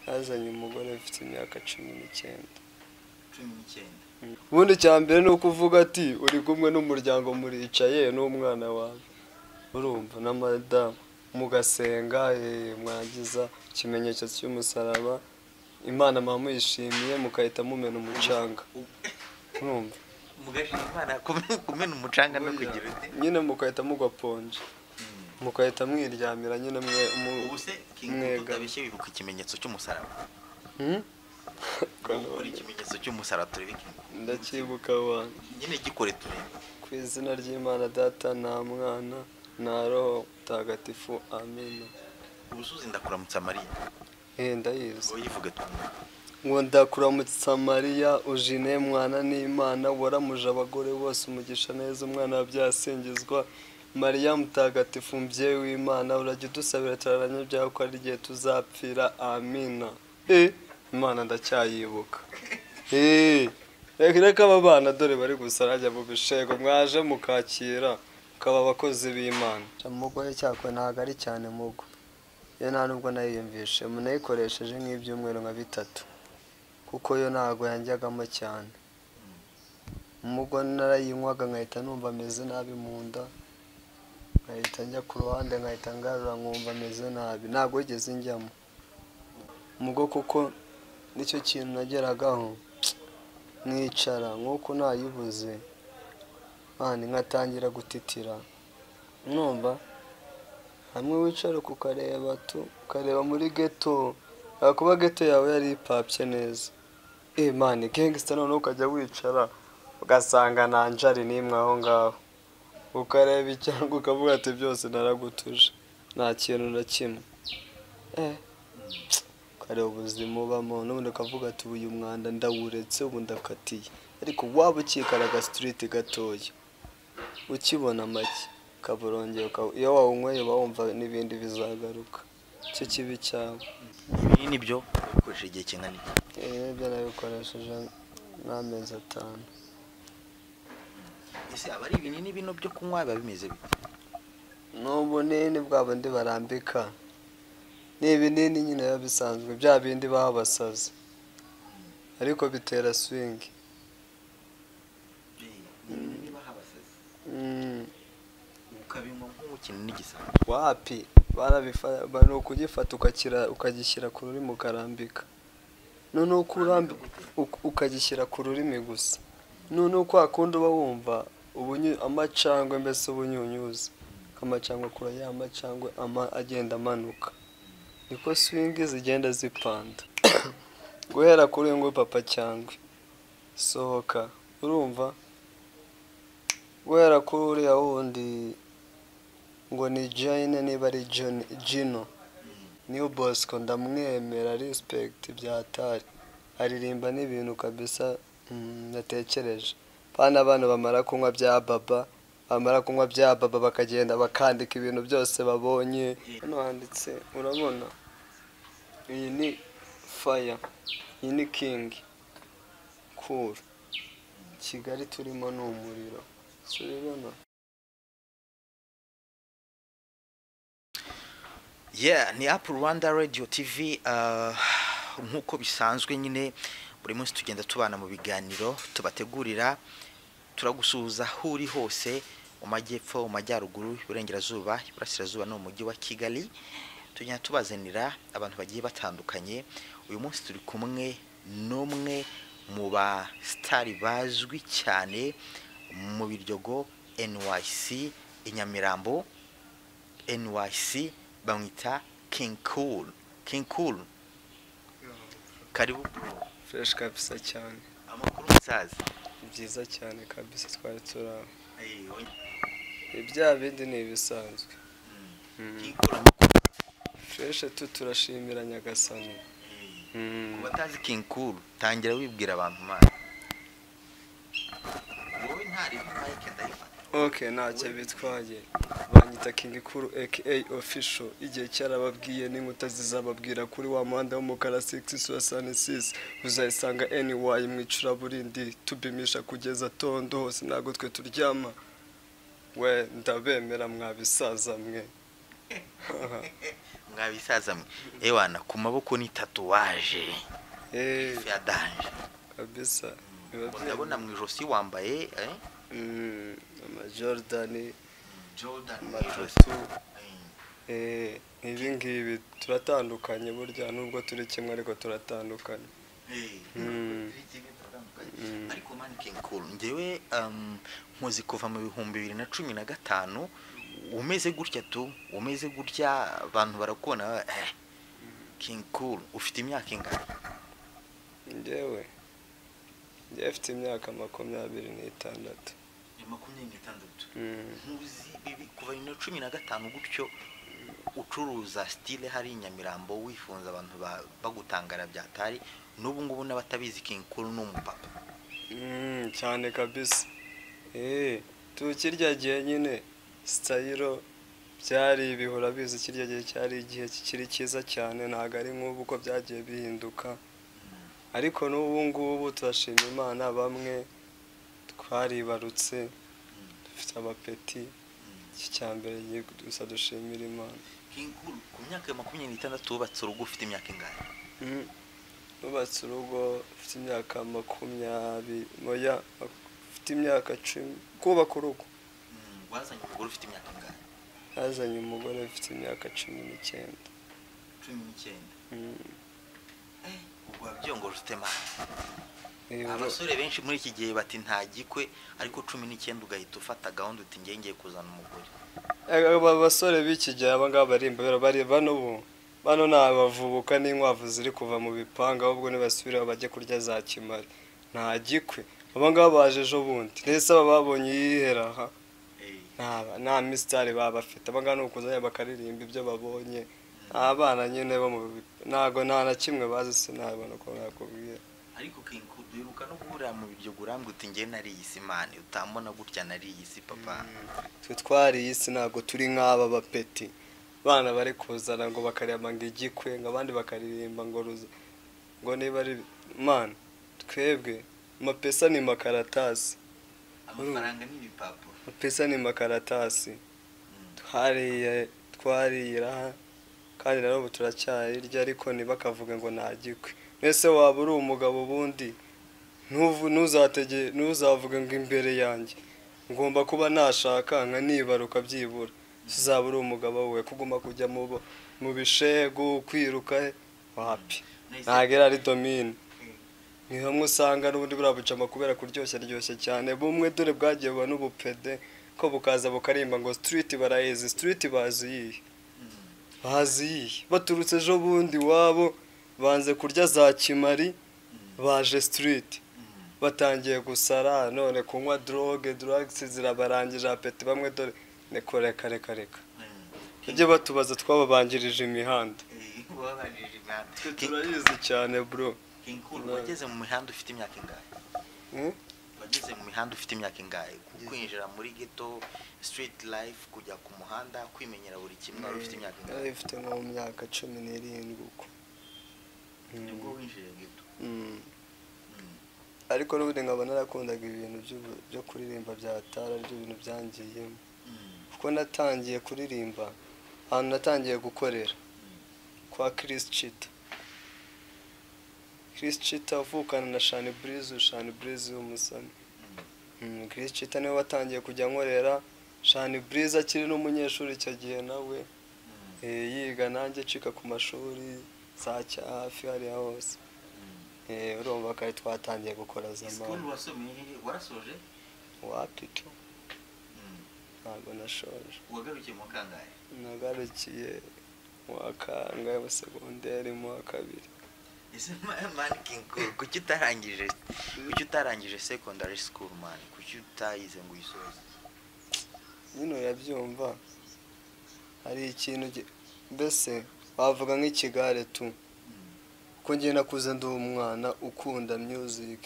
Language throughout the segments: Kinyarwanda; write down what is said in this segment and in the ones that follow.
Yazanye umugore ufite imyaka cumi n'icyenda cumi n'icyenda ubundi icya mbere ni ukuvuga ati uri kumwe n'umuryango muricaye n'umwana wawe urumva na madamu mugasenga eh, mwagiza ikimenyetso cy'umusaraba imana muba muyishimiye mugahita mumena umucanga urumva mugashima imana kume- kumena umucanga no kugira uti nyine mugahita mugwa ponje mugahita mwiryamira nyine mwe mu- ubu se kinga mwega. tutabeshye wibuka ikimenyetso cy'umusaraba Hmm? Ubu ukora ikimenyetso cy'umusaraba turebe kinga ndacyibuka abantu nyine gikore turebe ku izina ry'imana data nta mwana nta roho mutagatifu amina ubusuzi ndakuramutsa mariya Eh, ndayizi uyivuga twumve ngo ndakuramutsa mariya ujine mwana n'imana waramuje abagore bose umugisha neza umwana wabyasingizwa mariya mutagatifu mbyeyi w'imana urajya udusabira turaranye byawe ko ari igihe tuzapfira amina Eh, imana ndacyayibuka Eh, reka reka aba bana dore bari gusarajya mu bishego mwaje mukakira mukaba abakozi b'imana umugore cyakwe ntabwo ari cyane mugo iyo nta nubwo nayiyumvishe munayikoresheje nk'ibyumweru nka bitatu kuko yo ntabwo yanjyagamo cyane umugo narayinywaga nkahita numva ameze nabi mu nda nkahita njya ku ruhande nkahita ngarura nkumva ameze nabi ntabwo wigeze njyamo umugo kuko nicyo kintu nageragaho mwicara nk'uko nayibuze kandi nkatangira gutitira numva hamwe wicara kukareba tu ukareba muri geto kuba geto yawe yari ipapye neza imana gangster noneho ukajya wicara ugasanga nta njari n'imwe aho ngaho ukareba icyangwa ukavuga ati byose naragutuje nta kintu na kimwe Eh, ukareba ubuzima ubamo n'ubundi ukavuga ati ubu uyu mwanda ndawuretse ubu ndakatiye ariko waba ukikara agastiriti gatoya ukibona make ukaba urongeye uka- iyo wawunyweye uba wumva n'ibindi bizagaruka icyo kibi cyawe ibi nibyo ukoresha igihe kingana iki ibi byo nabikoresheje n'amezi atanu ese aba ari ibinini bino byo kunywa biba bimeze bite n'ubunini bwa bundi barambika ni ibinini nyine biba bisanzwe bya bindi baha abasazi ariko bitera swingi ni ibinini baha abasazi Mm, ukabinywa nk'umukino n'igisambo wapi barabifata ni ukugifata ukakira- ukagishyira ku rurimi ukarambika noneho uko urambika ukagishyira ku rurimi gusa noneho kwa kundi uba wumva ubunyu- amacangwe mbese ubunyunyuzi amacangwe kure ya macangwe ama- agenda amanuka niko swingi zigenda zipanda guhera kuri uyu nguyu papa cyangwe sohoka urumva guhera kuri uriya wundi ngo ni jayine niba ari Joni- jino niyo bosco ndamwemera respect byatari aririmba n'ibintu kabisa mm, natekereje pana abantu bamara kunywa bya baba bamara kunywa bya baba bakagenda bakandika ibintu byose babonye hano handitse urabona iyi ni fire iyi ni king cool kigali turimo ni umuriro si urabibona yeah ni apu rwanda radiyo tivi ah, nk'uko bisanzwe nyine buri munsi tugenda tubana mu biganiro tubategurira turagusuhuza aho uri hose mu majyepfo mu majyaruguru iburengerazuba iburasirazuba no mu mujyi wa kigali tugenda tubazanira abantu bagiye batandukanye uyu munsi turi kumwe n'umwe mu ba sitari bazwi cyane mu biryogo nyc i nyamirambo nyc bamwita king cool king cool karibu fresh kabisa cyane amakuru musaza Ni byiza cyane kabisa twari turi aho ibya bindi ni ibisanzwe king cool amakuru fureshe tu turashimira nyagasani ku batazi king cool tangira wibwira abantu mana wowe ntareba mike ndayifata ok ntacyo bitwaye banyita kingi kuru aka ofisho igihe cyarababwiye n'inkuta zizababwira kuri wa muhanda w'umukara 6 suwasanisisi uzayisanga anyway mu icuraburindi tubimisha kugeza tondo hose ntabwo twe turyama we ndabemera mwabisaza mwe mwabisaza mwe ewana ku maboko ni tatuwaje Eh, ya danje kabisa biba Ngo byiza. ndabona mu ijosi wambaye eh, Mm, amajordan Jordan mu ijosi. amatutu Eh, eh, ibi ngibi turatandukanye burya nubwo turi kimwe ariko turatandukanye eh, Mm. Mm. ariko mani kenkuru njyewe um, nkuzi kuva mu bihumbi bibiri na cumi na gatanu umeze gutya tu umeze gutya abantu barakubona eh, King Cool ufite imyaka ingana njyewe njyewe afite imyaka makumyabiri n'itandatu makumyabiri n'itandatu Mm, nkuzi bibi kuva bibiri na cumi na gatanu gutyo ucuruza style hari i Nyamirambo wifunza abantu ba- bagutangara byatari n'ubu ngubu n'abatabizi King Cool ni umupapa mm, cyane kabisa eh, tukirya gihe nyine sitayiro byari ibihora bizi kirya gihe cyari igihe kikiri cyiza cyane ntabwo ari nk'ubu uko byagiye bihinduka ariko n'ubu ngubu turashima imana bamwe twaribarutse dufite amapeti iki cya mbere gusa dushimira imana King Cool ku myaka ya makumyabiri n'itandatu wubatse urugo ufite imyaka ingana Mm. nubatse urugo ufite imyaka makumyabiri moya ufite imyaka cumi kubaka urugo Mm, wazanye umugore ufite imyaka ingana yazanye umugore ufite imyaka cumi n'icyenda cumi n'icyenda Mm. ubwo wabyongoje ufite mani Eh, abasore benshi muri iki gihe bati ntagikwe ariko cumi n'icyenda ugahita ufata gahunda uti ngiye ngiye kuzana umugore aba basore b'iki gihe aba ngaba bari imbabera bari bano ubu bano ni abavubuka n'inkwavu ziri kuva mu bipanga ahubwo nibasubira bajye kurya za kimari nta gikwe aba ngaba baje ejo bundi ndetse aba babonye yihera aha nta nta misitari baba bafite aba ngaba ni ukuzanya bakaririmba ibyo babonye ni abana nyine bo mu bi- ntago nta na kimwe bazi sinabona uko nakubwira ariko kinko duheruka no guhurira mu biryo urambwe uti ngiye nariye isi mani utambona gutya nariye isi papa twe twariye isi ntabwo turi nk'aba bapeti abana bari kuzana ngo bakareba ngo igikwe ngo abandi bakaririmba ngo ruza ngo niba ari mana twebwe amapesa ni makaratasi amafaranga ni ibipapuro amapesa ni makaratasi Mm. twariye twarira kandi na n'ubu turacyayirya ariko ntibakavuge ngo ntagikwe mwese waba uri umugabo ubundi ntuvu- ntuzatege ntuzavuge ngo imbere yanjye ngomba kuba nashaka nka nibaruka byibura uzaba uri umugabo we kuguma kujya mu bo- mu bishegu kwiruka wapi Nahise- ntabwo ari domine Eh, ni hamwe usanga n'ubundi buriya bucama kubera kuryoshya ryoshye cyane bumwe dore bwagiye buba n'ubupede ko bukaza bukarimba ngo sitiriti barayizi sitiriti bazi iyihe mm. bazi iyihe baturutse ejo bundi iwabo banze kurya za kimari baje sitiriti Mm. batangiye gusara none kunywa droge dragisi zirabarangije apeti bamwe dore niko reka reka reka Mm. ujye batubaza twababanjirije imihanda Eh, wabanjirije imihanda. twe King- turayizi cyane bro King Cool, Turabizi. wageze mu mihanda ufite imyaka ingahe Hmm? wageze mu mihanda ufite imyaka ingahe kwinjira muri ghetto street life kujya ku muhanda kwimenyera buri kimwe wari ufite imyaka Nari ingahe mfite nko mu myaka cumi n'irindwi uko Mm, nibwo winjiriye ghetto mm. Mm. ariko n'ubundi nkaba narakundaga ibintu by'ubu- byo kuririmba bya tara aribyo bintu byangiyemo Mm. kuko natangiye kuririmba ahantu natangiye gukorera Mm. kwa Chris Chita Chris Chita uvukana na Shani Breeze Shani Breeze w'umusani Mm. Mm, Chris Chita niwe watangiye kujya nkorera Shani Breeze akiri n'umunyeshuri icyo gihe nawe Mm. Eh, yiga nanjye acika ku mashuri saa cya hafi hariya hose Mm. Eh, urumva kare twatangiye gukora zamani School wasomeye hehe? warasoje wapito Mm. ntabwo nashoje wagarukiye mu kangahe nagarukiye mu wa kangahe wa segonderi mu wa kabiri ese ma- man King Cool, kuki utarangije kuki utarangije secondary school man kuki utayize ngo uyisoze nyine urabyumva hari ikintu gi- mbese wavuga nk'ikigare tu Mm. ko njye nakuze ndi umwana ukunda music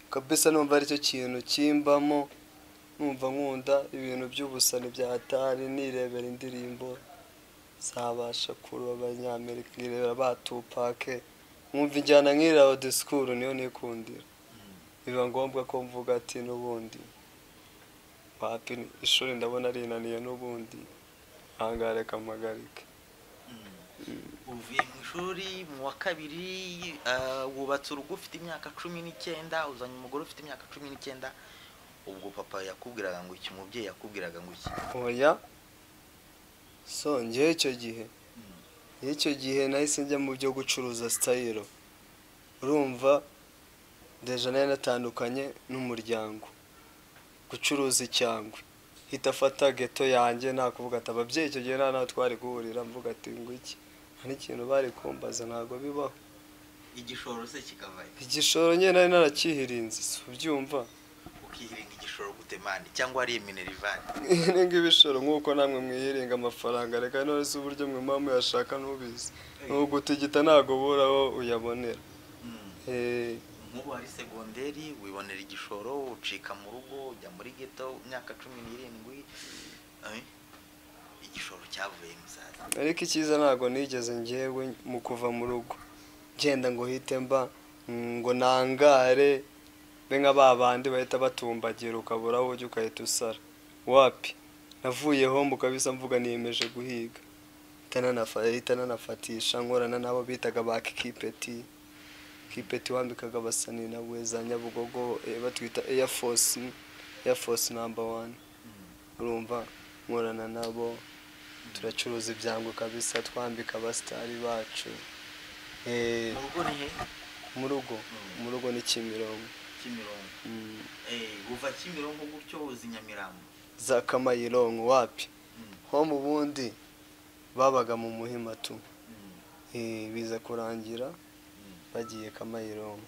kabisa numva aricyo kintu kimbamo numva nkunda ibintu by'ubusani bya tari nirebera indirimbo zabasha kureba abanyamerika nkirebera ba tupake nkumva injyana nk'iriya wa disikuru niyo nikundira Mm. biba ngombwa ko mvuga ati n'ubundi wapi ishuri ndabona rinaniye n'ubundi ahangaha reka mpagarike uvuye mu ishuri mu wa kabiri ah, wubatse urugo ufite imyaka cumi n'icyenda uzanye umugore ufite imyaka cumi n'icyenda ubwo papa yakubwiraga ngo iki umubyeyi yakubwiraga ngo iki oya so ngewe icyo gihe ngewe icyo gihe nahise njya mu byo gucuruza sitayiro urumva deja nayo natandukanye n'umuryango gucuruza icyangwe hita afata geto yanjye nakuvuga ati ababyeyi icyo gihe nta naho twari guhurira mvuga ati ngwiki nta n'ikintu bari kumbaza ntabwo bibaho igishoro se kikavayo igishoro nyine nari narakihirinze si ubyumva ukihiringa igishoro gutemani cyangwa ari iminerivari ihiringa ibishoro nk'uko namwe mwihiringa amafaranga reka none se uburyo mwe muba muyashaka ntubizi ni ugutigita ntabwo ubura aho uyabonera Eh, nk'ubu hari segonderi wibonera igishoro ucika mu rugo ujya muri geto imyaka cumi n'irindwi eh, igishoro cyavuye musaza ariko icyiza ntabwo nigeze ngewe mu kuva mu rugo ngenda ngo hite mba mm, ngo nangare be nka ba bandi bahita batumbagira ukabura aho ujya ugahita usara wapi navuye home ukabisa mvuga niyemeje guhiga Hita nanafa- hita nanafatisha nkorana n'abo bitaga ba kipeti kipeti wambikaga abasani nawe za nyabugogo eh, batwita air force air force number one urumva nkorana nabo turacuruza ibyango kabisa twambika abasitari bacu Eh, mu rugo ni he mu rugo mu rugo ni kimironko kimironko Mm, Eh, uva kimironko gutyo uzi nyamirambo za kamayironko wapi Mm, ho mu bundi babaga mu muhima tu mm, Eh, biza kurangira mm. bagiye kamayironko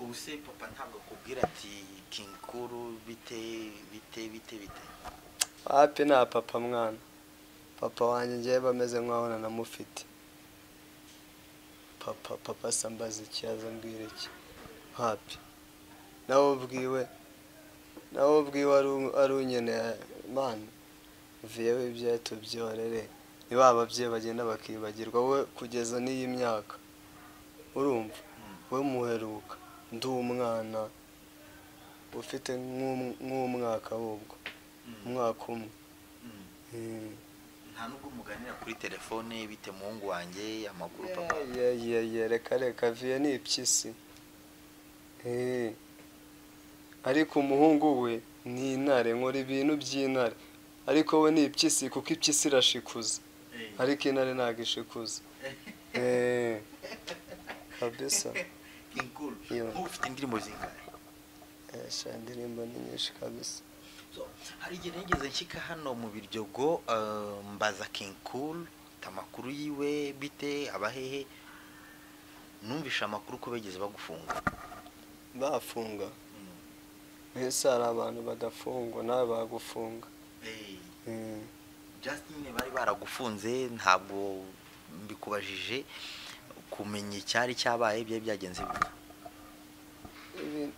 ubu se papa ntabwo akubwira ati kinkuru bite bite bite bite hapi nta papa mwana papa wanjye ngewe bameze nk'aho nanamufite papa papa se ambaza ikibazo mbwira iki hapi nawe ubwiwe nawe ubwiwe ari- ari unyeneye mwana uviyeho ibyo tubyihorere ni ba babyeyi bagenda bakibagirwa wowe kugeza n'iyi myaka urumva we muheruka ndi umwana ufite nk'um- nk'umwaka wubwo Mm, umwaka umwe mm. Mm. nta nubwo muganira kuri telefone bite muhungu wanjye amakuru papa Yeah, yeah, yeah, reka reka viye ni ipyisi Eh. ariko umuhungu we ni intare nkora ibintu by'intare ariko we ni ipyisi kuko ipyisi irashikuza ariko intare ntabwo ishikuza Eh. kabisa kinkuru Yo. nk'ubu ufite indirimbo zingana Eh, sha indirimbo ni nyinshi kabisa So, hari igihe nigeze nshyika hano mu biryogo eh, mbaza King Cool amakuru yiwe bite abahehe numvishe amakuru ko bageze bagufunga bafunga mbese hari abantu badafungwa nawe bagufunga Eh, Eh. Justin bari baragufunze ntabwo mbikubajije kumenya icyari cyabaye byari byagenze bite Ibi-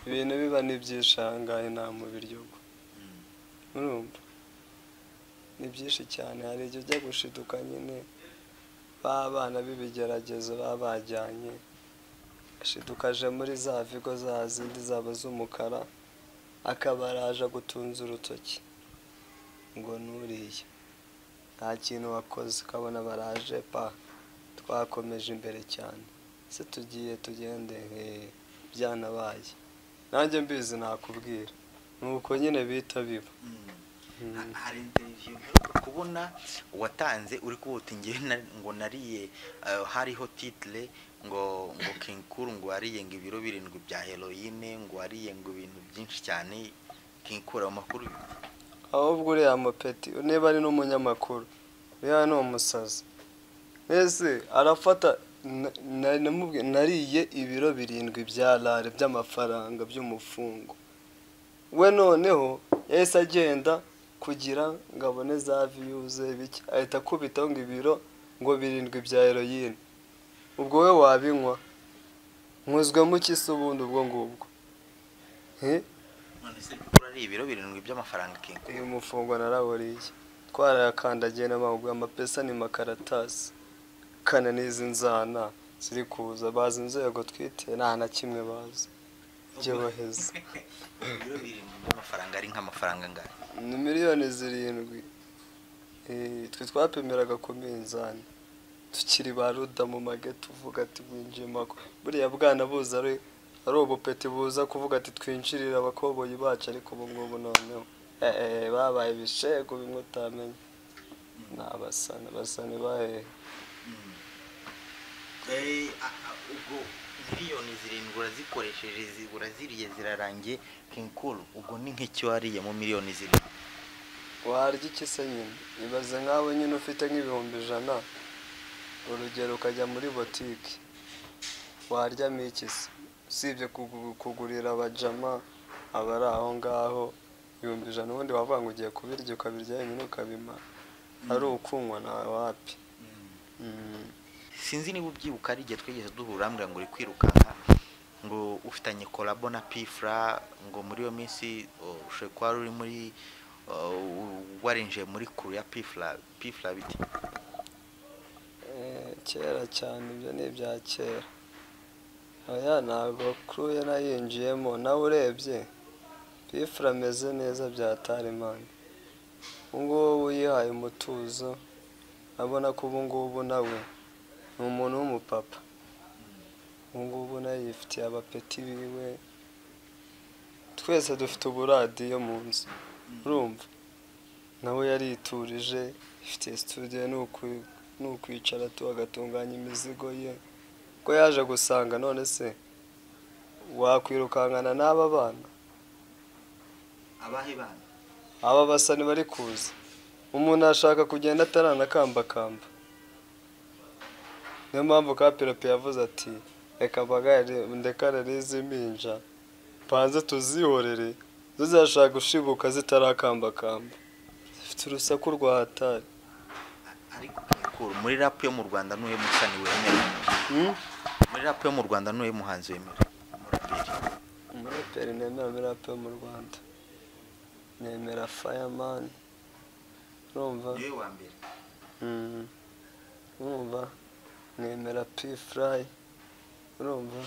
ibintu biba n'ibyishangaye nta mu biryogo urumva ni byinshi cyane hari igihe ujya gushiduka nyine ba bana b'ibigeragezo baba bajyanye ashidukaje muri za vigo za zindi zaba z'umukara akaba araje gutunza urutoki ngo nuriye nta kintu wakoze ukabona baraje pa twakomeje imbere cyane se tugiye tugende eh, byanabaye nanjye mbizi nakubwira ni uko nyine bihita biba Ha- hari interiviyu mperuka kubona watanze uri kubuta ingewe ngo nariye eh, hariho titire ngo ngo kinkuru ngo wariye ngo ibiro birindwi bya heroyine ngo wariye ngo ibintu byinshi cyane kinkura ayo makuru ahubwo uriya mupeti niba ari n'umunyamakuru uriya ni umusazi mbese arafata na- na- namubwiye nariye ibiro birindwi bya rare by'amafaranga by'umufungo we noneho yahise agenda kugira ngo abone za viyuze bike ahita akubitaho ngo ibiro ngo birindwi bya heroyine ubwo we wabinywa nkuzwemo iki se ubundi ubwo ngubwo he none se kinkura ari ibiro birindwi by'amafaranga kinkura uyu mufungwa narawuriye twarayakandagiye n'amaguru amapesa ni makaratasi kana n'izi nzana ziri kuza bazi inzego twite nta na kimwe bazi byoroheza ibiro birindwi by'amafaranga ari nk'amafaranga angana ni miliyoni zirindwi Eh, twe twapimiraga ku minzani tukiri ba ruda mu mage tuvuga ati winjiye mako buriya bwana buza ari ari ubupeti buza kuvuga ati twinjirire abakoboyi bacu ariko ubu ngubu noneho Eh, eh, babaye ibishego bimwe utamenya ni abasani abasani bahehe Eh, a- a- ubwo miliyoni zirindwi urazikoresheje zi- uraziriye zirarangiye kinkuru ubwo ni nk'icyo wariye mu miliyoni zirindwi warya iki se nyine ibaze nkawe nyine ufite nk'ibihumbi ijana urugero ukajya muri botike waryamo iki se usibye kugu- kugurira abajama abari aho ngaho ibihumbi ijana ubundi wavuga ngo ugiye kubirya ukabirya wenyine ukabimara ari ukunywa nawe wapi Mm. sinzi niba ubyibuka ari igihe twigeze duhura mbwira ngo uri kwirukanka ngo ufitanye kolabo na pifura ngo muri iyo minsi oh, ushobora kuba wari uri muri oh, warinjiye muri kuru ya pifura pifura bite Eh, kera cyane ibyo ni ibya kera oya ntabwo kuruye nayinjiyemo nawe urebye pifura ameze neza bya tarimani ubungubu yihaye umutuzo abona ko ubungubu nawe ni umuntu w'umupapa ubungubu nawe yifitiye abapeti biwe twese dufite uburadiyo mu nzu urumva nawe yariturije ifite studio ni uku- ni ukwicara tu agatunganya imizigo ye ko yaje gusanga none se wakwirukankana n'aba bana abahe bana aba basani bari kuza umuntu ashaka kugenda ataranakambakamba niyo mpamvu kapiropi yavuze ati reka mbagare ndekarere izi mpinja mbanze tuzihorere zo zirashaka gushibuka zitarakambakamba zifite urusaku rwa hatari ariko Kinkuru, muri rapu yo mu rwanda n'uwe musani wemewe Hmm? muri rapu yo mu rwanda n'uwe muhanzi wemewe umuraperi umuraperi nemera muri rap yo mu rwanda nemera fireman urumva niwe wa mbere Mm. urumva nemera p fly urumva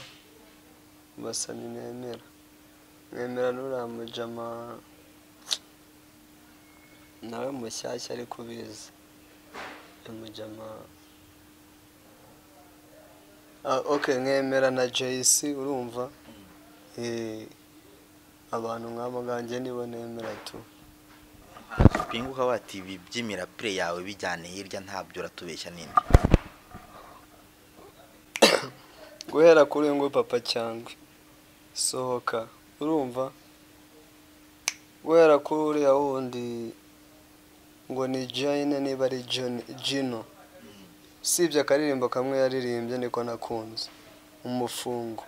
basani nemera nemera n'uriya mujama nawe mushyashya ari kubizi mujama Ah, ok nkemera na jc urumva Eh, abantu nk'abo nganjye nibo nemera tu pinguka wati ibi by'imirapire yawe bijyane hirya ntabyo uratubeshya n'indi guhera kuri uyu nguyu papa cyangwa sohoka urumva guhera kuri uriya wundi ngo ni jayine niba ari Joni- jino usibye akaririmbo kamwe yaririmbye niko nakunze umufungo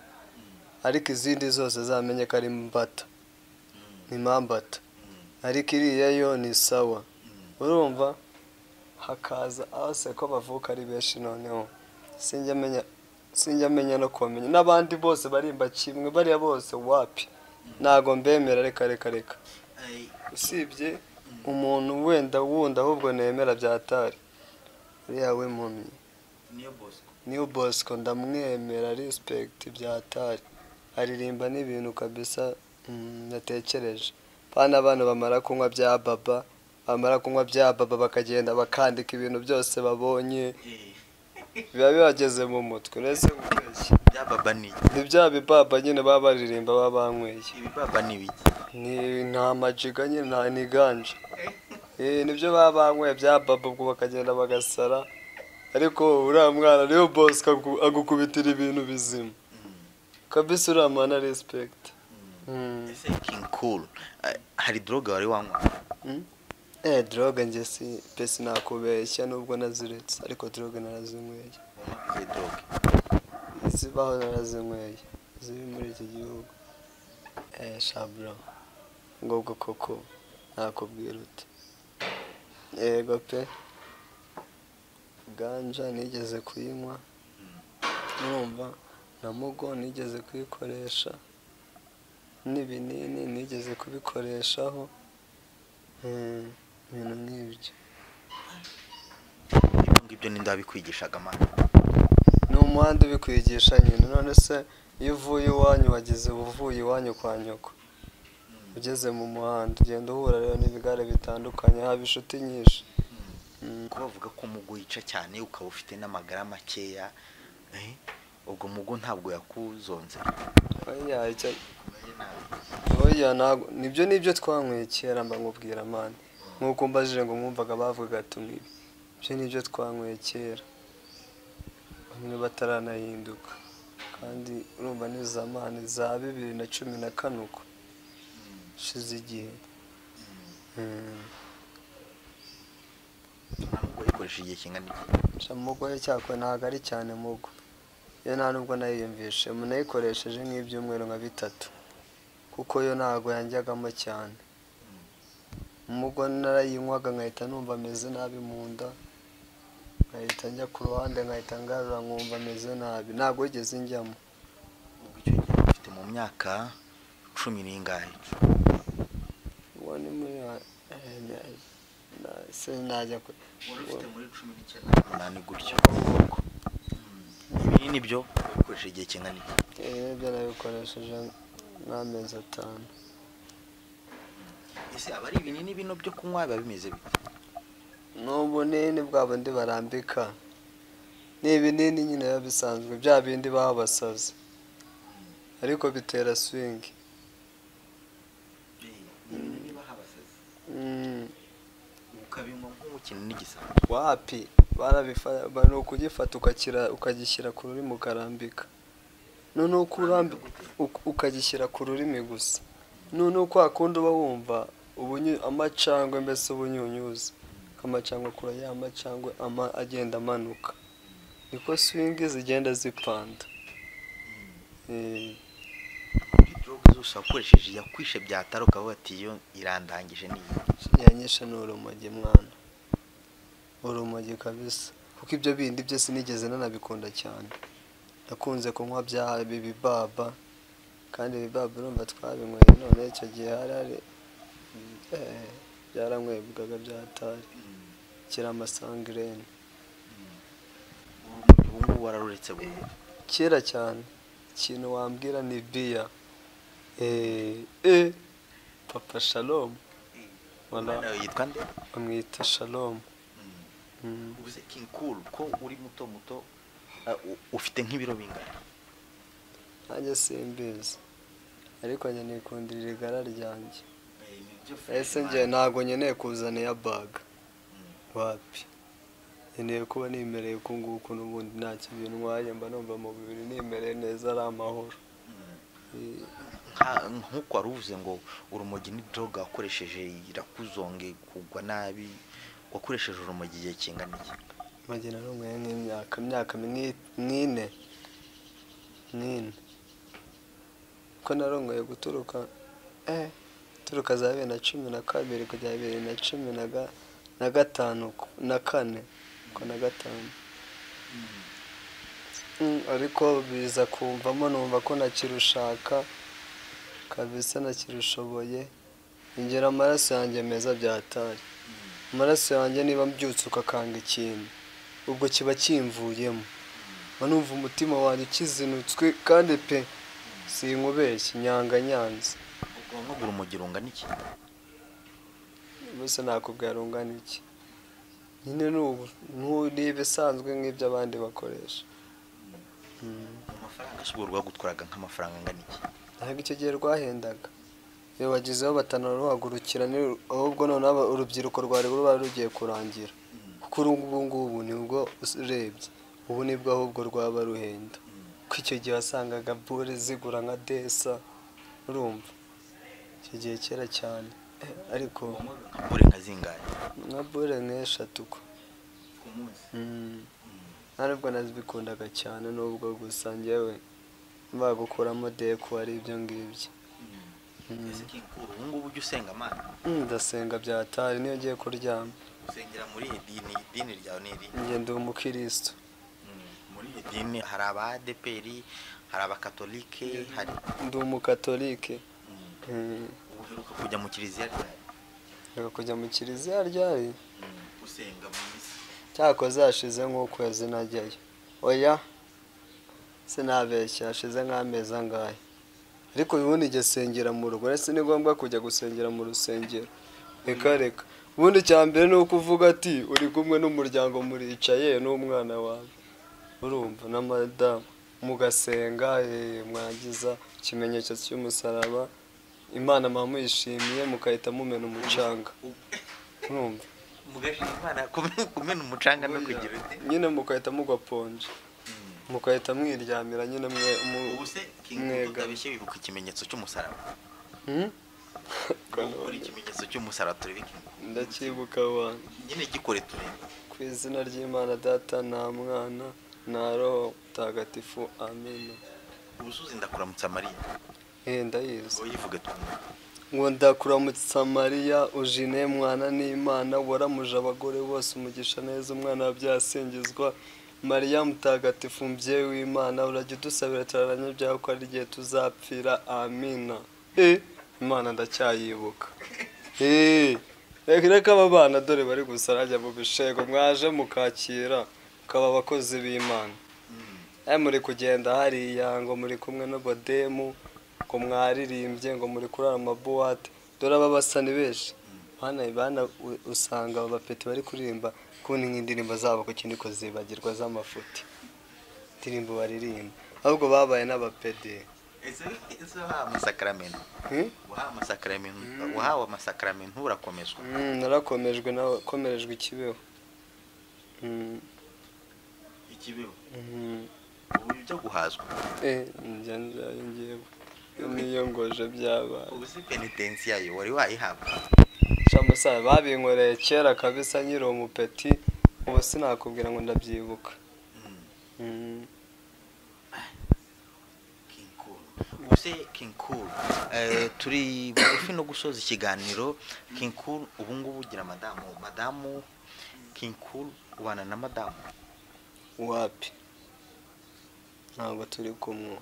ariko izindi zose zamenye ko ari mbata ni mambata ariko iriya yo ni sawa urumva hakaza ase ko bavuka ari benshi noneho sinjya menya sinjya menya no kubamenya n'abandi bose barimba kimwe bariya bose wapi ntago mbemera reka reka reka usibye umuntu wenda wundi ahubwo nemera byatari uriya we mpumyi niyo bosco niyo bosco ndamwemera respect byatari aririmba n'ibintu kabisa mm, natekereje pana abantu bamara kunywa bya baba bamara kunywa bya baba bakagenda bakandika ibintu byose babonye biba bibageze mu mutwe uretse kubeshya bya baba ni ni bya bibaba nyine baba baririmba baba banyweye ibi baba ni ibiki ni nta majiga nyine nta niganje eh nibyo baba banyweye bya baba ubwo bakagenda bagasara ariko uriya mwana niyo boss agu- agukubitira ibintu bizima kabisa uriya mwana respect Mm. ese kinkuru hari droga wari wanywa Mm. eh droge njye si pe sinakubeshya nubwo naziretse ariko droge narazinyweye wanywa izo droga zibaho narazinyweye ziri muri iki gihugu eh shabro ngo ubwo koko nakubwira uti yego pe ganja nigeze kuyinywa numva na mugo nigeze kuyikoresha n'ibinini nigeze kubikoreshaho Mm, ibintu nk'ibyo ibyo ngibyo ninde wabikwigishaga mwana ni umuhanda ubikwigisha nyine none se iyo uvuye iwanyu wageze uba uvuye iwanyu kwa nyoko ugeze mu muhanda ugenda uhura rero n'ibigare bitandukanye haba inshuti nyinshi kuko bavuga ko umugo wica cyane ukaba ufite n'amagara makeya eh, ubwo mugo ntabwo yakuzonze oya icyo- oya ntabwo nibyo nibyo twanyweye kera mba nkubwira mani nk'uko mbajije ngo mwumvaga bavugaga tunywa ibi ibyo nibyo twanyweye kera bamwe bataranahinduka kandi urumva ni za mani za bibiri na cumi na kane uko ishize igihe Mm. ntabwo ikoresha igihe kingana iki Sha mugore cyakwe ntabwo ari cyane mugo iyo nta nubwo nayiyumvishe nayikoresheje nk'ibyumweru nka bitatu kuko yo ntabwo yanjyagamo cyane mugo narayinywaga nkahita numva ameze nabi mu nda nkahita njya ku ruhande nkahita ngarura nkumva ameze nabi ntabwo yigeze njyamo ubwo icyo gihe ufite mu myaka cumi n'ingahe uwo ni muri se najya ku wari ufite muri cumi n'icyenda n'umunani gutyo ibi nibyo ukoresha igihe kingana iki Eh, ibyo nabikoresheje nk'amezi atanu ese aba ari ibinini bino byo kunywa biba bimeze bite ni ubunini bwa bundi barambika ni ibinini nyine biba bisanzwe bya bindi baba basaze ariko bitera swingi Mm, ukabinywa nk'umukino n'igisambo wapi barabifata ni ukugifata ukakira ukagishyira ku rurimi ukarambika noneho uko urambi- uk- ukagishyira ku rurimi gusa noneho uko wakundi uba wumva ubunyu- amacangwe mbese ubunyunyuza amacangwe kure ya macangwe ama- agenda amanuka niko swingi zigenda zipanda Eh, droge zose wakoresheje yakwishe byatara ukavuga ati iyo irandangije n'iyi yanyishe ni urumogi mwana urumogi kabisa kuko ibyo bindi byose sinigeze nanabikunda cyane nakunze kunywa bya bibaba kandi ibibaba urumva twabinyweye none icyo gihe hari hari eh, byaranywebwaga byatari kera amasangirene ubu ngubu wararuretse burundu kera cyane ikintu wambwira ni biya eh, eh, papa shalomu umwana Wala- yawe yitwa nde bamwita shalomu Mm. ubuze king cool ko uri muto muto eh, u- ufite nk'ibiro bingana nanjye simbizi ariko njye nikundira igara ryanjye ese njye ntabwo nkeneye kuzana iya baga wapi nkeneye kuba nimereye uku nguku n'ubundi nta kibi ntwaye mba numva mu bibiri nimereye neza ari amahoro Eh, Nka- nk'uko wari uvuze ngo urumogi ni droge wakoresheje irakuzonge kugwa nabi wakoresheje urumogi igihe kingana iki mage narumwe nk'imyaka imyaka mwi- nk'ine nk'ine ko narongeye guturuka eh turuka za bibiri na cumi na kabiri kugera bibiri na cumi na ga- na gatanu ku- na kane ko na gatanu Mm, ariko biza kumvamo numva ko nakirushaka kabisa nakirushoboye ingera amaraso yanjye meza byatari amaraso yanjye niba mbyutse ukakanga ikintu ubwo kiba kimvuyemo mba numva umutima wanjye ukizinutswe kandi pe sinkubeshye nyanga nyanze ubwonko bw'urumogi rungana iki mbese nakubwira rungana iki nyine ni ubu nku- ni ibisanzwe nk'ibyo abandi bakoresha Mm. amafaranga si urwo rwagutwaraga nk'amafaranga angana iki ntabwo icyo gihe rwahendaga iyo bagezeho batanaruhagurukira ni- ahubwo noneho aba- urubyiruko rwari ruba rugiye kurangira kuko uru ubu ngubu nibwo urebye ubu nibwo ahubwo rwaba ruhenda kuko icyo gihe wasangaga bure zigura nka desa urumva icyo gihe kera cyane Eh, ariko buri nka zingahe nka bure nk'eshatu ko ku munsi Mm. nta nubwo nazibikundaga cyane nubwo gusa njyewe bagukuramo deku ari ibyo ngibyo Mm. ese kinkuru ubu ngubu ujya usenga amana ndasenga byatari niyo ngiye kuryama usengera muri iyi dini idini ryawe ni iri njye ndi umukirisitu muri iyi dini hari aba adeperi hari abakatolike hari ndi umukatolike Mm. uheruka kujya mu kiliziya ryawe reka kujya mu kiliziya ryari usenga mu misa cyakoze hashize nk'ukwezi najyayo oya sinabeshya hashize nk'amezi angahe ariko ubundi njye sengera mu rugo ndetse ni ngombwa kujya gusengera mu rusengero reka reka ubundi icya mbere ni uko uvuga ati uri kumwe n'umuryango muricaye n'umwana wawe urumva na madamu mugasenga eh, mwagiza ikimenyetso cy'umusaraba imana muba muyishimiye mugahita mumena umucanga urumva mugashima imana kume- kumena umucanga no kugira uti nyine mugahita mugwa ponje mugahita mwiryamira nyine mwe mu- ubu se mwega. tutabishye wibuka ikimenyetso cy'umusaraba Hmm? ukora ikimenyetso cy'umusaraba turebe ndacyibuka abantu nyine gikore turebe ku izina ry'imana data nta mwana nta roho mutagatifu amina ubusuzi ndakuramutsa mariya Eh, ndayizi uyivuge tumwe ngo ndakuramutsa mariya ujine mwana n'imana waramuje abagore bose umugisha neza umwana byasingizwa mariya mutagatifu mbyeyi w'imana urajya udusabira cyararanye byawe ko ari igihe tuzapfira amina Eh, imana ndacyayibuka Eh, reka reka aba bana dore bari gusa rajya mu bishego mwaje mukakira mukaba abakozi b'imana aya muri kugenda hariya ngo muri kumwe n'abademu ngo mwaririmbye ngo muri kurara amabuwate dore aba basa ni benshi bana bana u- usanga aba bapeti bari kuririmba kundi nk'indirimbo zabo ku kindi ko zibagirwa z'amafuti indirimbo baririmba ahubwo babaye n'abapede ese ese wahawe amasakaramentu Hmm? wahawe amasakaramentu wahawe amasakaramentu urakomezwa Mm, narakomejwe nakomerejwe ikibeho Mm, ikibeho mm. ubu ibyo guhazwa Eh, njya njyayo ngewe niyongoje byabaye ubu se penitensi yayo wari wayihabwa shamusaza babinkoreye kera kabisa nkiri umupeti ubu sinakubwira ngo ndabyibuka Mm. King Cool. ubu se King Cool, eh, turi bugufi no gusoza ikiganiro King Cool, ubu ngubu ugira madamu madamu King Cool, ubana na madamu wapi ntabwo turi kumwe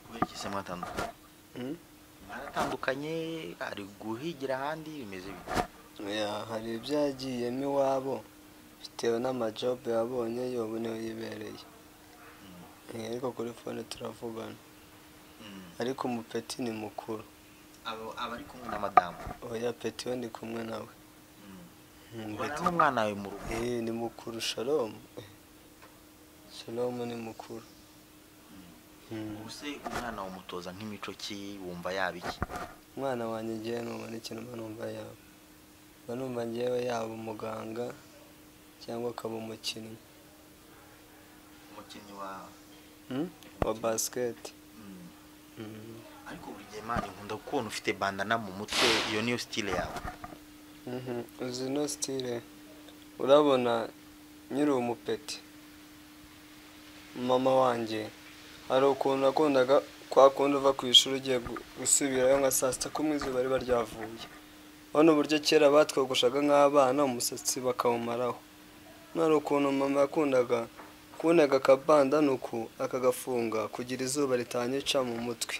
kubera iki se mwatandukanye Mm? mwaratandukanye ari guhigira ahandi bimeze bite Ya, hari ibyagiyemo iwabo bitewe n'amajobe yabonye yobu niyo yibereye Eh, ariko kuri fone turavugana Mm. ariko umupeti ni mukuru abo aba ari kumwe na madamu oya peti we ndi kumwe nawe Mm, ubana Peti- n'umwana wawe mu rugo Eh, ni mukuru shalomu shalomu ni mukuru Mm. ubu se umwana umutoza nk'imico ki wumva yaba iki umwana wanjye ngewe numva ikintu mba numva yaba mba numva ngewe yaba umuganga cyangwa akaba umukinnyi umukinnyi wawe Hmm? wa basiketi Mm. Mhm. ariko buri gihe mani nkunda kubona ufite bandana mu mutwe iyo niyo style yawe Mhm. uzi no sitire urabona nyiri umupeti mama wanjye hari ukuntu nakundaga kwa kundi uva ku ishuri ugiye gu- gusubirayo nka saa sita kumwe izuba riba ryavuye urabona uburyo kera batwogoshaga nk'abana umusatsi bakawumaraho hari ukuntu mama yakundaga kundaga akabandana uku akagafunga kugira izuba ritanyica mu mutwe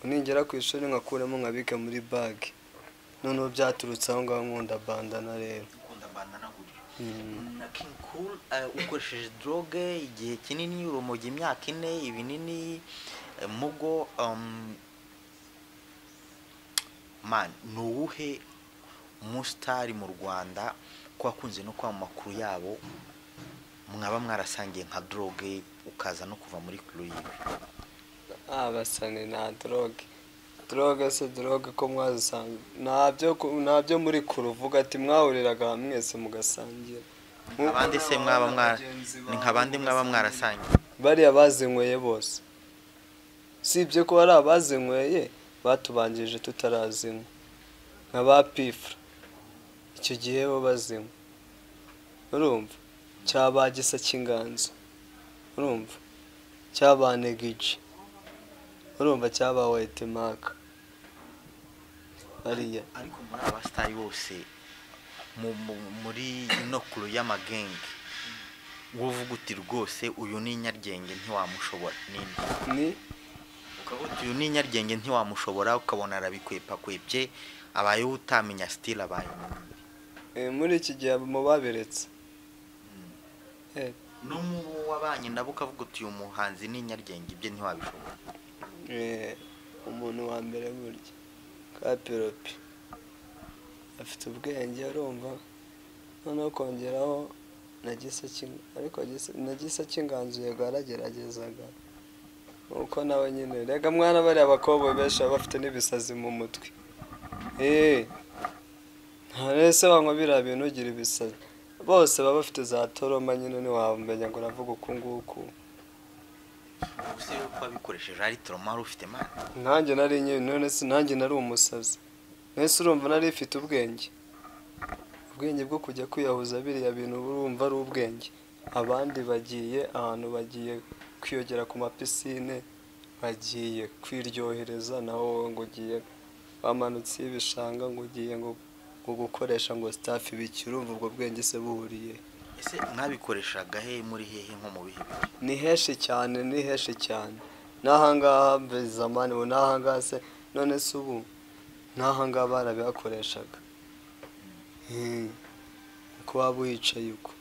ningera ku ishuri nkakuremo nkabike muri bage noneho byaturutse aho ngaho nkunda bandana rero ukunda bandana gutyo Mm. na king cool eh, ukoresheje droge igihe kinini urumogi imyaka ine ibinini eh, mugo um, mani ni uwuhe umusitari mu rwanda ko wakunze no kuba mu makuru yabo mwaba mwarasangiye nka droge ukaza no kuva muri kuru yiwe abasani na droge droge se droge ko mwazisanga ntabyo ku- ntabyo muri kuruvuga ati mwahuriraga hamwe mwese mugasangira Nk'uko abandi se n'abana mwaba mwara bagenzi ni bawe nk'abandi mwaba mugasangira. mwarasangiye bariya bazinyweye bose usibye ko hari abazinyweye batubanjirije tutarazinywa nka ba pifura icyo gihe bo bazinywa urumva cya ba gisa cy'inganzo urumva cya ba negiji urumva cya ba wayitemaka bariya ariko muri aba sitari bose mu- mu- muri ino kuru y'amagenge wovuga uti rwose uyu ni inyaryenge ntiwamushobora nini ni ukavuga uti uyu ni inyaryenge ntiwamushobora ukabona arabikwepakwepye abayeho utamenya sitiri abaye eh, muri iki gihe mu babiretse Eh, no mu bo wabanye nabo ukavuga uti uyu muhanzi ni inyaryenge ibyo ntiwabishobora Eh, umuntu wa mbere burya kapiropi afite ubwenge urumva noneho kongeraho na gisa King- ariko Gisa- na gisa cy'inganzo yego yarageragezaga nuko nawe nyine rega mwana bariya bakobwa benshi baba bafite n'ibisazi mu mutwe eee nta wese wanywa biriya bintu ugira ibisazi bose baba bafite za toroma nyine ntiwamenya ngo navuga uku nguku gusa iyo wabikoresheje ari toroma wari ufite mana nanjye nari nyine none si nanjye nari umusazi mwese urumva nari ifite ubwenge ubwenge bwo kujya kwiyahuza biriya bintu urumva ari ubwenge abandi bagiye ahantu bagiye kwiyogera ku mapisine bagiye kwiryohereza naho wowe ngo ugiye wamanutse y'ibishanga ngo ugiye ngo ngo gukoresha ngo sitafu ibiki urumva ubwo bwenge se buhuriye ese mwabikoreshaga he muri hehe nko mu bihe bihe ni henshi cyane ni henshi cyane n'ahangaha mbere zamani ubu n'ahangaha se none se ubu n'ahangaha barabihakoreshaga Hmm. uko waba uhicaye uko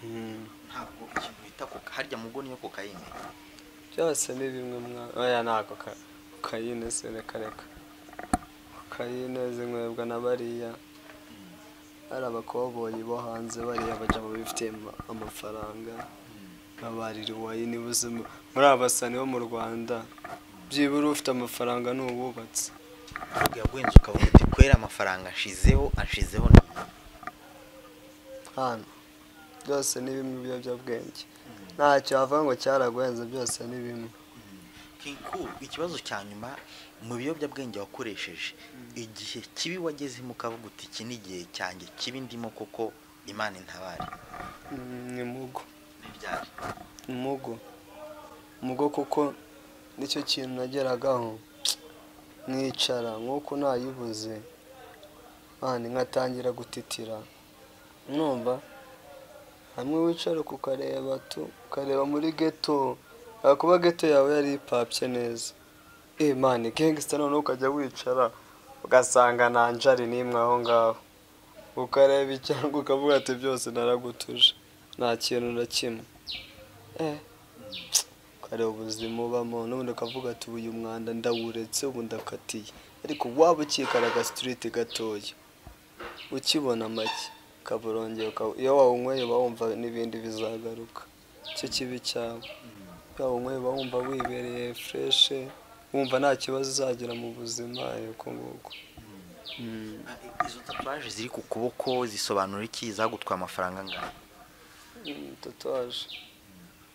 Hmm. ntabwo ikintu bita koka harya mu bwo niyo kokayine byose ni bimwe mwana oya ntabwo ka- kokayine se reka reka kokayine zinywebwa na bariya hari abakoboyi bo hanze bariya baja mu bifite ama- amafaranga babarira wayini buzima muri aba basani bo mu rwanda byibura ufite amafaranga ni uwubatse ntabwo yaguhenze ukavuga uti kwera amafaranga ashizeho ashizeho ni iki?" hano byose ni bimwe ibiyobyabwenge ntacyo wavuga ngo cyaraguhenze byose ni bimwe Kinku, ikibazo cya nyuma mu biyobyabwenge wakoresheje igihe kibi wagezemo ukavuga uti iki ni igihe cyanjye kibi ndimo kuko imana intabare Mm, ni mugo ntibyari umugo umugo kuko nicyo kintu nageragaho mwicara nk'uko nayibuze mani nkatangira gutitira numva hamwe wicara uku ukareba tu ukareba muri geto yakuba geto yawe yari ipapye neza eh mani gangster noneho ukajya wicara ugasanga nta njari n'imwe aho ngaho ukareba icyangwa ukavuga ati byose naragutuje nta kintu na kimwe Eh, ukareba ubuzima ubamo n'ubundi ukavuga ati ubu uyu mwanda ndawuretse ubu ndakatiye ariko waba ukikara agasiteriti gatoya ukibona make ukaba urongeye uka- iyo wawunyweye uba wumva n'ibindi bizagaruka icyo kibi cyawe iyo wawunyweye uba wumva wibereye fureshe wumva nta kibazo uzagira mu buzima eh, uko nguko Mm. Ah, i- izo tatuwaje ziri ku kuboko zisobanura iki zagutwaye amafaranga angana Mm, tatuwaje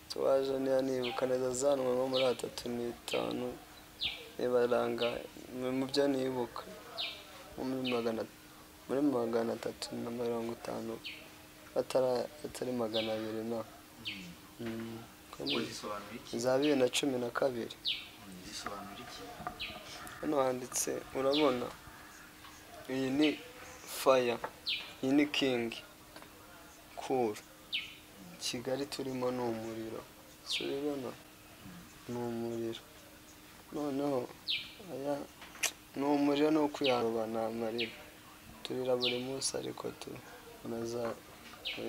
tatuwaje niba nibuka neza zanwe nko muri atatu n'itanu nibaranga mu byo nibuka nko muri magana muri magana atatu na mirongo itanu atara- atari magana abiri na Mm, uko ni- zisobanura iki za bibiri na cumi na kabiri zisobanura iki hano handitse urabona iyi ni faya iyi ni kingi kuru kigali turimo ni umuriro si ubibona ni umuriro noneho aya ni umuriro ni ukwiharuba ni amarira turira buri munsi ariko tu unaza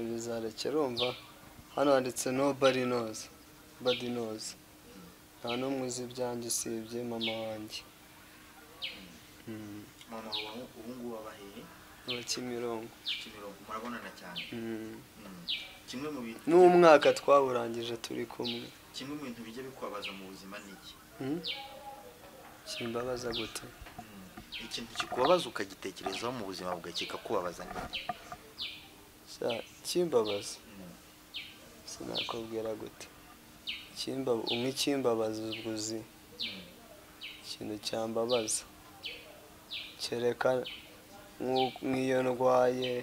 bizareke urumva hano handitse nobody knows body knows nta n'umwe uzi ibyanjye usibye mama wanjye Mm. mama wawe ubu ngubu abahiye aba Kimironko kimirongo murabonana cyane Mm. Mm. kimwe mu bintu n'umwaka twawurangije turi kumwe kimwe mu bintu bijya bikwabaza mu buzima ni iki Mm? kimbabaza gute Mm. ikintu kikubabaza ukagitekerezaho mu buzima bwawe kikakubabaza ni iki Sa kimbabaza Mm. sinakubwira gute Kimba- umwe ikimbabaza ubwo uzi Mm. ikintu cyambabaza kereka nk'u- nk'iyo ndwaye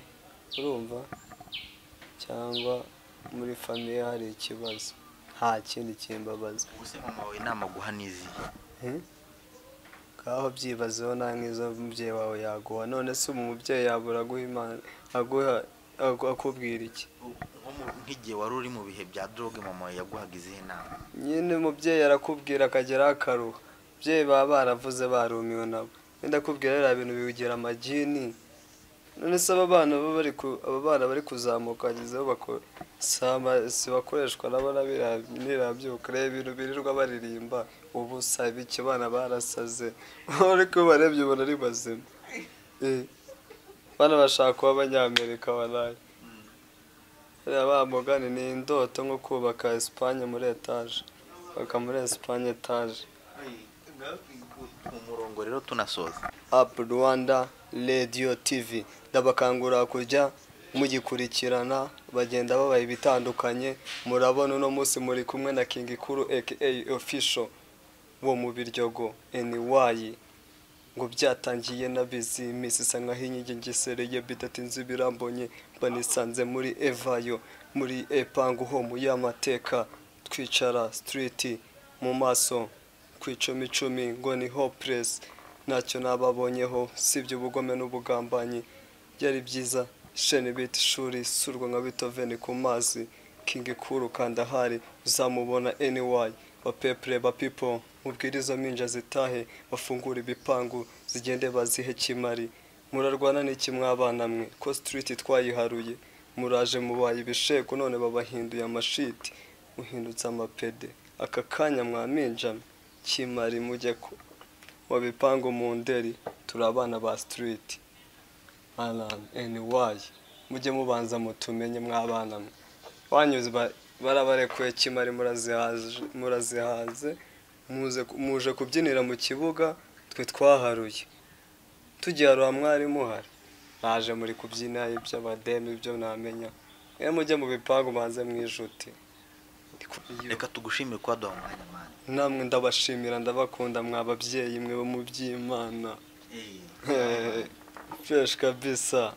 urumva cyangwa muri famiye hari ikibazo nta kindi kimbabaza ubuse mama wawe inama guha n'izihe ngaho byibazeho nta nk'izo umubyeyi wawe yaguha none se ubu umubyeyi yabura aguha imana aguha agu- akubwira iki U- nko mu- nk'igihe wari uri mu bihe bya droge mama wawe yaguhaga izihe nama nyine umubyeyi arakubwira akageraho akaruha ababyeyi baba baravuze barumiwe nabo wenda akubwira biriya bintu biwugira amagini none se aba bana baba bari ku- aba bana bari kuzamuka bagezeho bako- saba- si bakoreshwa n'abarabyuka reba ibintu birirwa baririmba ubu saba icyo bana barasaze ariko barebye ubona ari bazima Eh, bana bashaka kuba abanyamerika baraye bariya ba mugani ni indoto nko kubaka esipanye muri etaje baka muri esipanye etaje mu murongo rero tunasoza apu rwanda radiyo tivi ndabakangurira kujya mugikurikirana bagenda babaye ibitandukanye murabona uno munsi muri kumwe na kingi kuru aka ofisho wo mu biryogo eniwayi ngo byatangiye na bizi misi isa nkaho inkingi ngesereye bidatinze birambonye banisanze muri evayo muri epangu homu y'amateka twicara sitiriti mu maso ku icumi icumi ngo ni hopuresi ntacyo nababonyeho sibye ubugome n'ubugambanyi byari byiza sheni biti ishuri surwa nka bitoveni ku mazi kingi kuru kandahari uzamubona eniwayi bapepure bapipo mubwire izo minja zitahe bafungure ibipangu zigende bazihe kimari murarwana n'iki mwabana mwe ko sitiriti twayiharuye muraje mubaye ibisheko none babahinduye amashiti muhindutse amapede aka kanya mwaminjame kimari mujye ku wabipangu mu nderi turi abana ba sitiriti arani eniwayi mujye mubanza mutumenye mwabana mwe banyuze ba- barabarekuye kimari murazihaze murazihaze muze muje kubyinira mu kibuga twe twaharuye tugiharura mwarimu hari naje muri kubyina iby'abademu ibyo namenya mwe mujye mu bipangu banze mwijuti reka tugushimire kuba duha umwanya mwana namwe ndabashimira ndabakunda mwa babyeyi mwe bo mu by'imana Eh, Hehe. Fresh kabisa